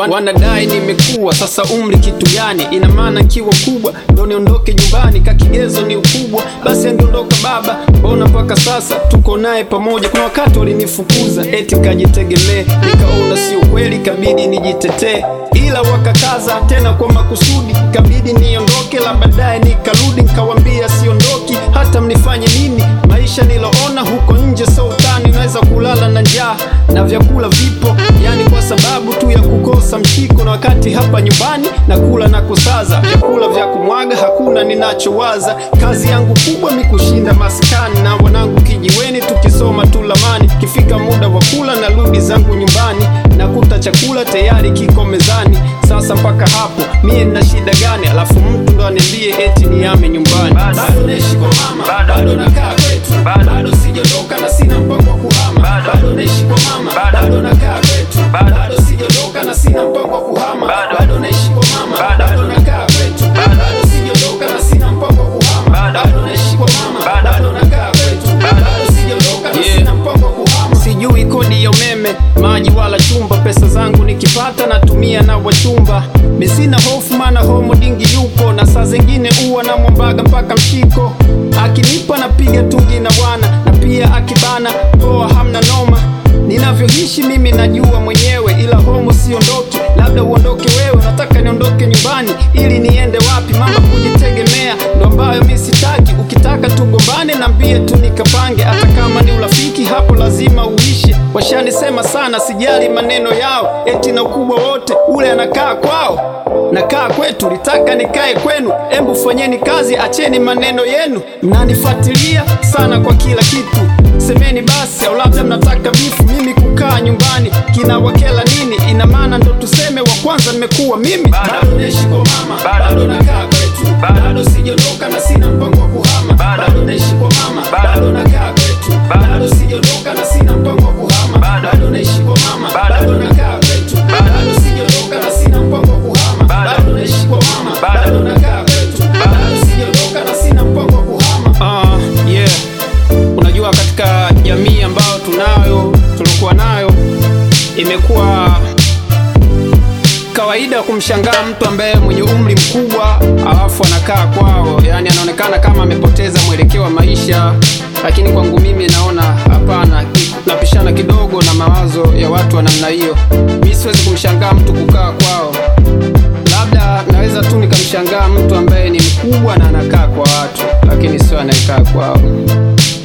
Wan- wanadai nimekuwa sasa umri kitu gani ina maana nkiwa mkubwa ndo niondoke nyumbani kakigezo ni ukubwa basi angeondoka baba mbona mpaka sasa tuko naye pamoja kuna wakati walinifukuza eti kajitegemee nikaona sio kweli kabidi nijitetee ila wakakaza tena kwa makusudi kabidi niondoke la baadaye nikarudi nikawambia siondoki hata mnifanye nini maisha niloona huko nje sautani naweza kulala na njaa na vyakula vipo yani kwa sababu tu ya kukosa mshiko na wakati hapa nyumbani na kula na kusaza vyakula vya kumwaga hakuna ninachowaza kazi yangu kubwa mi kushinda maskani na wanangu kijiweni tukisoma tu lamani kifika muda wa kula na rudi zangu nyumbani nakuta chakula tayari kiko mezani sasa mpaka hapo mie nina shida gani alafu mtu ndo aniambie eti niame nyumbani bado naishi kwa mama bado nakaa kwetu bado sijaondoka na sina mpango wa kuhama bado naishi kwa mama bado nakaa kwetu bado sijaondoka na sina mpango wa kuhama bado naishi kwa mama bado nakaa kwetu bado sijaondoka na sina mpango wa kuhama bado naishi kwa mama bado nakaa kwetu bado sijaondoka na sina mpango wa kuhama sijui kodi ya umeme maji wala chumba pesa zangu nikipata natumia na wachumba misina hofu mana homo dingi yupo na saa zingine uwa na mwambaga mpaka mshiko akinipa napiga tungi na bwana na pia akibana poa hamna noma ninavyoishi mimi najua mwenyewe ila homo siondoki labda uondoke wewe nataka niondoke nyumbani ili niende wapi mama kujitegemea ndo ambayo mi sitaki ukitaka tugombane nambie tu nikapange hata kama ni urafiki hapo lazima uishi washanisema sana sijali maneno yao eti na ukubwa wote ule anakaa kwao nakaa kwetu litaka nikae kwenu embu fanyeni kazi acheni maneno yenu mnanifuatilia sana kwa kila kitu semeni basi au labda mnataka bifu mimi kukaa nyumbani kinawakela nini ina maana ndo tuseme wa kwanza nimekuwa mimi bado naishi kwa mama bado nakaa kwetu bado sijaondoka na sina mpango wa kuhama bado naishi kwa mama bado nakaa kwetu bado sijaondoka na sina mpango wa kuhama bado naishi kwa mama bado nakaa kwetu bado sijaondoka na sina mpango wa kuhama bado naishi kwa mama bado nakaa kwetu bado sijaondoka na sina mpango wa kuhama ah yeah unajua katika jamii ambayo tunayo tulikuwa nayo imekuwa kawaida kumshangaa mtu ambaye mwenye umri mkubwa alafu anakaa kwao yani anaonekana kama amepoteza mwelekeo wa maisha lakini kwangu mimi naona hapana napishana kidogo na mawazo ya watu wa namna hiyo mi siwezi kumshangaa mtu kukaa kwao labda naweza tu nikamshangaa mtu ambaye ni mkubwa na anakaa kwa watu lakini sio anayekaa kwao